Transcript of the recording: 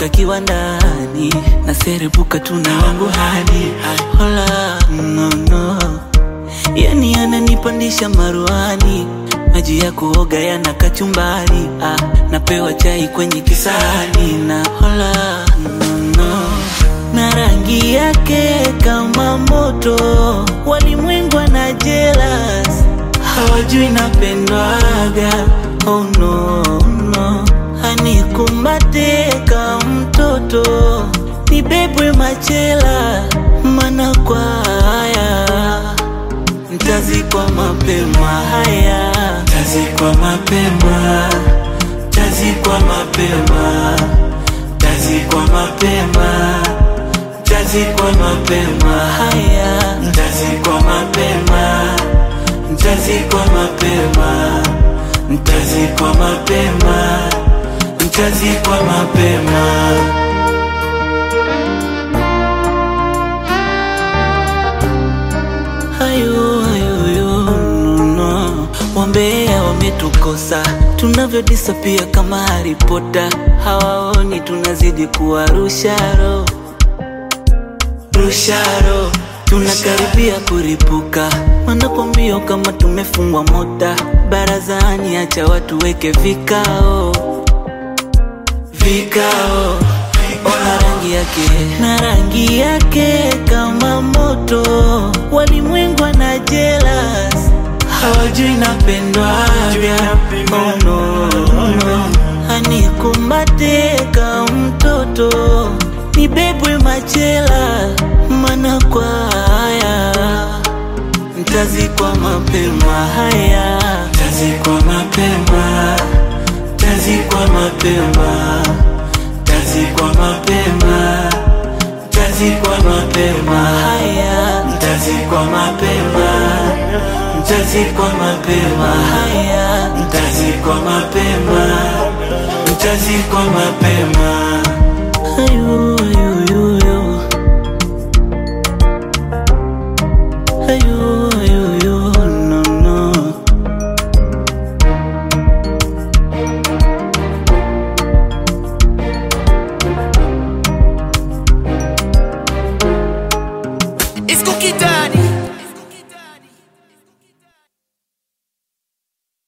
mpaka kiwandani naserebuka tuna wangu hadi hola no, no. Yani ananipandisha maruani maji ya kuoga yana kachumbari ah, napewa chai kwenye kisahani na hola no, no. na rangi yake kama moto walimwengu na jealous hawajui napendwaga oh no, no. Anikumbate kama mtoto nibebwe machela mana kwa haya ntazikwa mapema haya ntazikwa mapema ntazikwa mapema ntazikwa mapema ntazikwa mapema haya ntazikwa mapema ntazikwa mapema ntazikwa mapema ntazikwa mapema hayo hayo yo, no, no. Wambea wametukosa tunavyodisapia kama Harry Potter, hawaoni tunazidi kuwa rusharo rusharo, tunakaribia kuripuka, wanakwambia kama tumefungwa mota barazani, acha watu weke vikao vikao ona rangi yake na rangi yake kama moto, walimwengu na jealous, hawajui napendwaga oh, no, no. Anikumbate kama mtoto nibebwe machela, mana kwa haya ntazikwa mapema haya ntazikwa mapema ntazikwa mapema ntazikwa mapema ntazikwa mapema haya ntazikwa mapema ntazikwa mapema haya ntazikwa mapema ntazikwa mapema ayu ayu ayu ayu ayu ayu ayu no no It's Cookie Daddy.